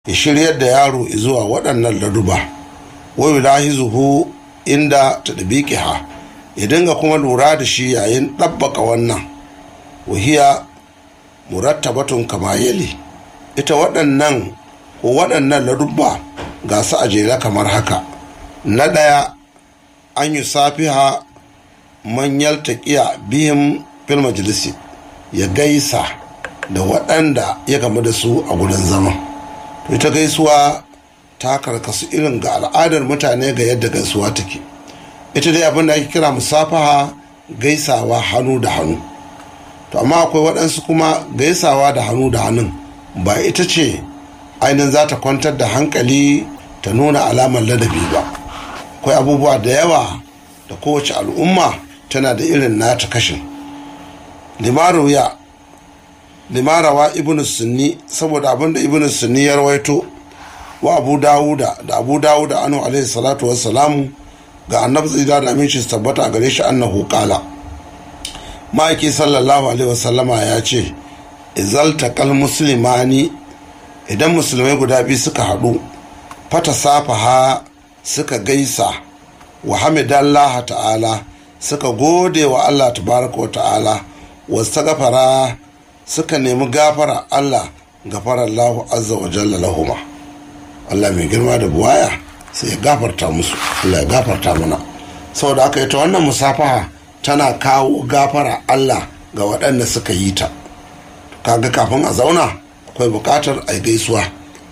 ya shiryar da yaro zuwa waɗannan laduba wai lahizuhu inda ta ha ya dinga kuma lura da shi yayin ɗabbaka wannan wahiya murattabatun kama yali ita waɗannan ko waɗannan ladubba ga su a jere kamar haka na ɗaya an yi safiha manyar taƙiya bihin fil majalisi ya gaisa da waɗanda ya gamu da su a gudun zama to ita gaisuwa ta karkasu irin ga al'adar mutane ga yadda gaisuwa take ita dai abin da ake kira musafaha gaisawa hannu da hannu to amma akwai waɗansu kuma gaisawa da hannu da hannun ba ita ce ainihin za ta kwantar da hankali ta nuna alamar ladabi ba akwai abubuwa da yawa da kowace al'umma tana da irin nata kashin limaruya limarawa ibn sunni saboda abinda ibn sunni ya rawaito wa abu dawuda da abu dawuda anu alaihi salatu wassalamu ga annabi tsira da aminci su tabbata a gare shi annahu qala ma'aiki sallallahu alaihi wasallama ya ce izalta kal muslimani idan musulmai guda biyu suka haɗu fata safaha suka gaisa wa hamidallah ta'ala suka gode wa allah tabaraka wa ta'ala wasu gafara suka nemi gafara allah gafara allahu azza wa jalla lahuma allah mai girma da buwaya sai ya gafarta musu allah ya gafarta mana saboda aka yi ta wannan musafaha tana kawo gafara allah ga waɗanda suka yi ta kaga kafin a zauna akwai buƙatar a gaisuwa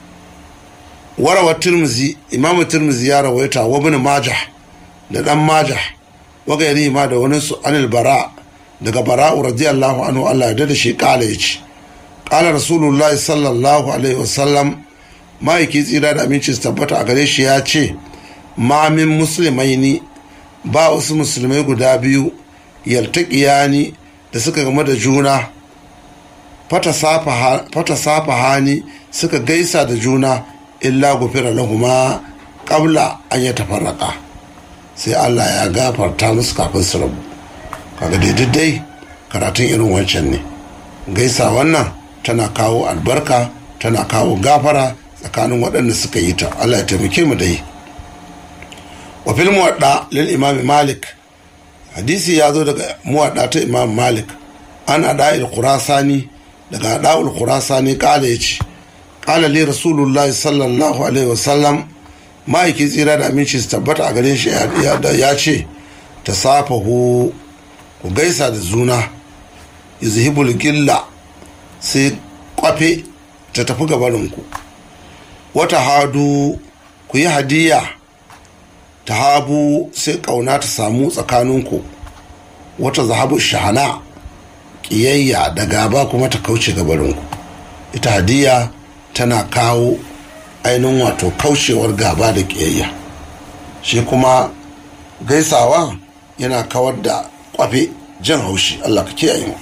warawar turmuzi imamu turmuzi ya rawaita wa bin majah da dan majah wagairi ma da wani su anil bara daga bara'u radiyallahu anhu Allah ya da shi kala ya ce kala rasulullahi sallallahu alaihi wasallam ma'aiki tsira da aminci su tabbata a gare shi ya ce mamin musulmai ni ba wasu musulmai guda biyu yaltaƙiyani da suka game da juna fata safa hani suka gaisa da juna illa gufira lahuma kabla an ya tafarraka sai Allah ya gafarta musu kafin su rabu kaga daidai karatun irin wancan ne gaisa wannan tana kawo albarka tana kawo gafara tsakanin waɗanda suka yi ta Allah ya taimake mu dai wa fil muwadda lil imam malik hadisi ya zo daga muwadda ta imam malik an ada'il khurasani daga ada'ul khurasani kala yace kala li rasulullahi sallallahu alaihi wasallam ma'aiki tsira da aminci su tabbata a gare shi ya ce ta safahu ku gaisa da zuna izhibul gilla sai kwafe ta tafi gabarinku wata hadu ku yi hadiya ta habu sai kauna ta samu tsakaninku wata zahabu shahana ƙiyayya da gaba kuma ta kauce gabarinku ita hadiya tana kawo ainihin wato kaucewar gaba da ƙiyayya shi kuma gaisawa yana kawar da kwafe jan haushi allah ka kiyaye mu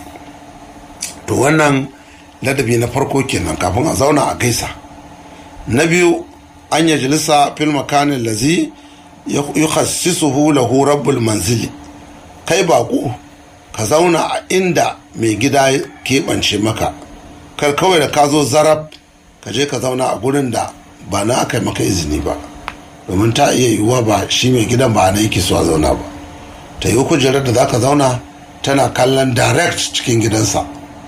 to wannan ladabi na farko kenan kafin a zauna a gaisa na biyu an yi jalisa fil makanin lazi yukhassisuhu lahu rabbul manzili kai baƙo ka zauna a inda mai gida keɓance maka kar kawai da ka zo zarab ka je ka zauna a gurin da ba na aka maka izini ba domin ta iya yiwuwa ba shi mai gidan ba na yake so a zauna ba ta yi kujerar da za ka zauna tana kallon direct cikin gidansa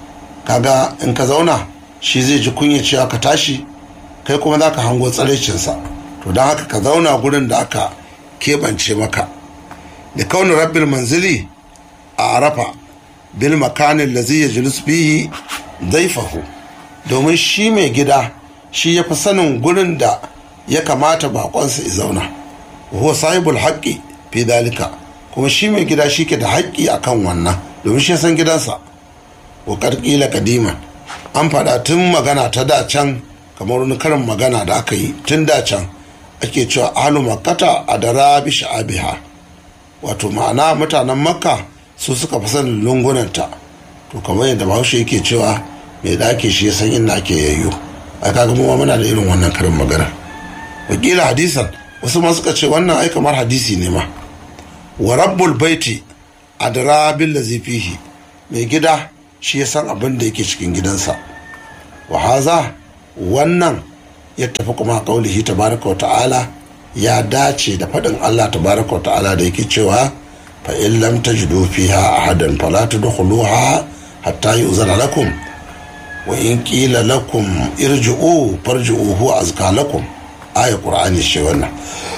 kaga in ka zauna shi zai ji kunya cewa ka tashi kai kuma za ka hango tsaraicinsa to don haka ka zauna gurin da aka keɓance maka da kaunin rabbil manzili a arafa bil makanin da zai yajlis fihi zaifahu domin shi mai gida shi ya fi sanin gurin da ya kamata bakonsa ya zauna huwa sahibul haƙƙi fi dalika kuma shi mai gida shi ke da haƙƙi akan wannan domin shi san gidansa wa ƙarƙila kadiman an faɗa tun magana ta da can kamar wani karin magana da aka yi tun da can ake cewa ahlu makkata a da rabi sha'abiha wato ma'ana mutanen makka su suka fi sanin lungunanta to kamar yadda bahaushe yake cewa mai ɗaki shi ya san inda ake yayyo ai kaga mu muna da irin wannan karin magana wakila hadisan wasu ma suka ce wannan ai kamar hadisi ne ma wa rabbul baiti adra bil ladzi fihi mai gida shi ya san abin da yake cikin gidansa wa haza wannan ya tafi kuma kaulihi tabaraka wa ta'ala ya dace da faɗin Allah tabaraka wa ta'ala da yake cewa fa in lam tajidu fiha ahadan fala tadkhuluha hatta yu'zana lakum wa in qila lakum irji'u farji'u huwa azka lakum aya qur'ani ce wannan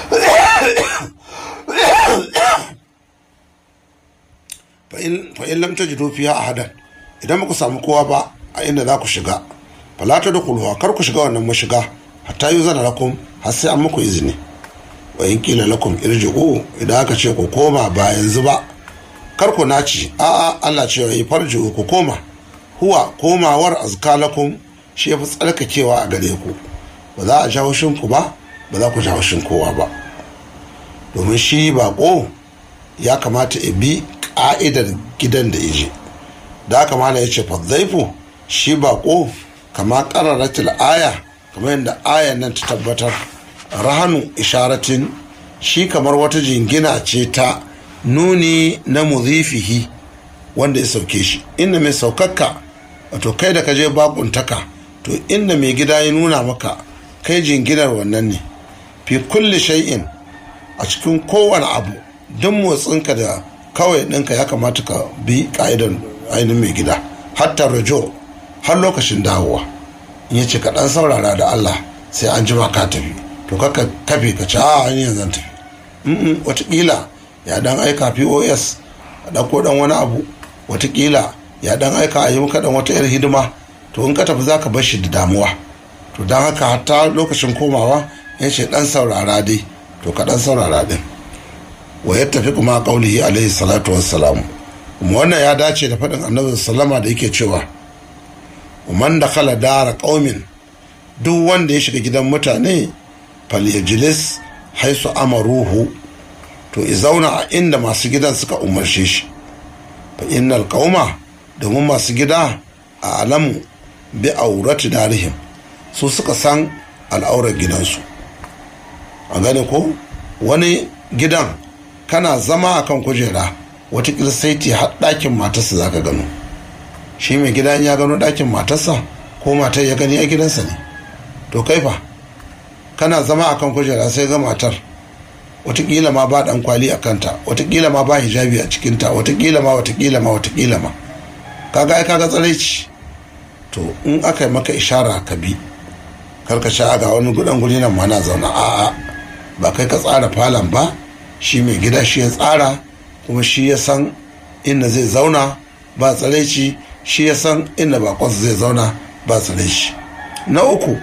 fa in lam tajidu fiha ahadan idan muku samu kowa ba a inda za ku shiga fala tadkhuluha kar ku shiga wannan mashiga hatta yu'zana lakum har sai an muku izini wa in kila lakum irji'u idan aka ce ku koma ba yanzu ba kar ku naci a'a Allah ce yi farji'u ku koma huwa komawar azka lakum shi yafi tsarkakewa a gare ku ba za a ja haushin ku ba ba za ku ja haushin kowa ba domin shi bako ya kamata ya bi ka'idar gidan da ije da haka mala ya ce fadzaifu shi bako kama kararatul aya kamar yadda ayan nan ta tabbatar rahanu isharatin shi kamar wata jingina ce ta nuni na muzifihi wanda ya sauke shi inda mai saukakka wato kai da kaje bakuntaka to inda mai gida ya nuna maka kai jinginar wannan ne fi kulli shay'in a cikin kowane abu duk motsinka da kawai ɗinka ya kamata ka bi ka'idar ainihin mai gida hatta rajo har lokacin dawowa in ya ce ka ɗan saurara da allah sai an jima ka tafi to kaka kafe ka ci a hanyar zan tafi watakila ya dan aika pos a ɗauko dan wani abu watakila ya dan aika a yi maka dan wata yar hidima to in ka tafi za ka bar shi da damuwa to don haka hatta lokacin komawa ya ce dan saurara dai to ka dan saurara din wa ya tafi kuma kaulihi alaihi salatu wassalam kuma wannan ya dace da faɗin annabi sallama da yake cewa man da kala dara ƙaumin duk wanda ya shiga gidan mutane falyajlis haisu amaruhu to i zauna a inda masu gidan suka umarce shi fa innal qauma domin masu gida a alamu bi aurati darihim su suka san al'aurar gidansu a gane ko wani gidan kana zama a kan kujera watakila sai ti har ɗakin matarsa za ka gano shi mai gida ya gano ɗakin matarsa ko matar ya gani a gidansa ne to kai fa kana zama a kan kujera sai ga matar watakila ma ba dan kwali a kanta watakila ma ba hijabi a cikinta watakila ma watakila ma watakila ma kaga ai kaga tsaraici to in aka yi maka ishara ka bi karka sha ga wani gudan guri nan ma na zauna a'a ba kai ka tsara falon ba shi mai gida shi ya tsara kuma shi ya san inda zai zauna ba tsaraici shi ya san inda bakonsa zai zauna ba tsaraici na uku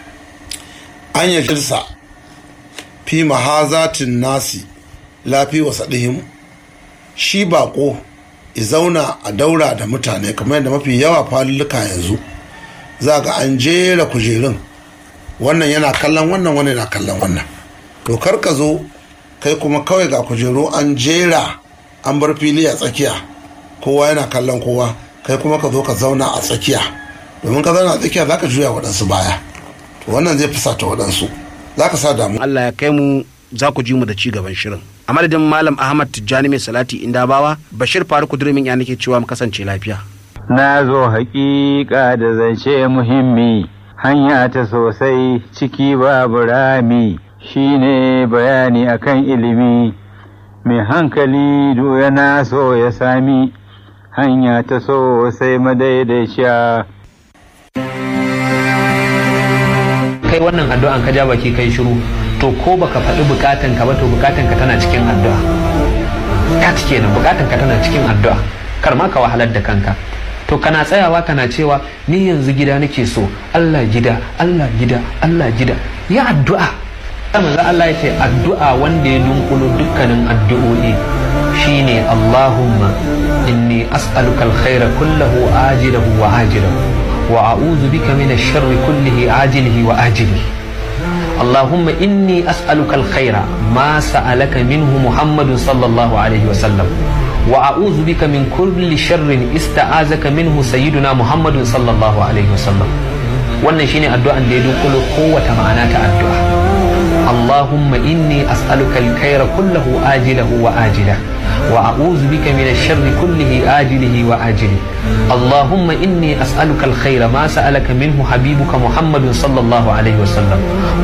an yi shirsa fi mahazatin nasi lafi wasaɗihim shi bako i zauna a daura da mutane kamar yadda mafi yawa faluluka yanzu za ga an jera kujerun wannan yana kallon wannan wannan yana kallon wannan to kar ka zo kai kuma kawai ga kujeru an jera an bar fili a tsakiya kowa yana kallon kowa kai kuma ka zo ka zauna a tsakiya domin ka zauna a tsakiya za ka juya waɗansu baya to wannan zai fusata waɗansu za ka sa damu Allah ya kai mu za ku ji mu da ci gaban shirin a madadin malam ahmad tijjani mai salati inda bawa bashir faruku durmin ya nake cewa mu kasance lafiya na zo hakika da zance muhimmi hanya ta sosai ciki babu rami shine bayani akan ilimi mai hankali do yana so ya sami hanya ta sosai madaidaiciya kai wannan addu'an ka ja baki kai shiru to ko baka faɗi bukatan ka ba to bukatan ka tana cikin addu'a ka cike nan bukatan ka tana cikin addu'a kar ma ka wahalar da kanka to kana tsayawa kana cewa ni yanzu gida nake so Allah gida Allah gida Allah gida ya addu'a manzo Allah ya ce addu'a wanda ya dunkulo dukkanin addu'o'i shine Allahumma inni as'aluka alkhaira kullahu ajilahu wa ajilahu wa a'udhu bika min ash-sharri kullihi ajilihi wa ajilihi اللهم إني أسألك الخير ما سألك منه محمد صلى الله عليه وسلم وأعوذ بك من كل شر استعاذك منه سيدنا محمد صلى الله عليه وسلم wannan shine addu'an da ya dunkulo kowace ma'ana ta addu'a Allahumma inni as'aluka al-khayra kullahu ajilahu wa ajila وأعوذ بك من الشر كله آجله وآجله اللهم إني أسألك الخير ما سألك منه حبيبك محمد صلى الله عليه وسلم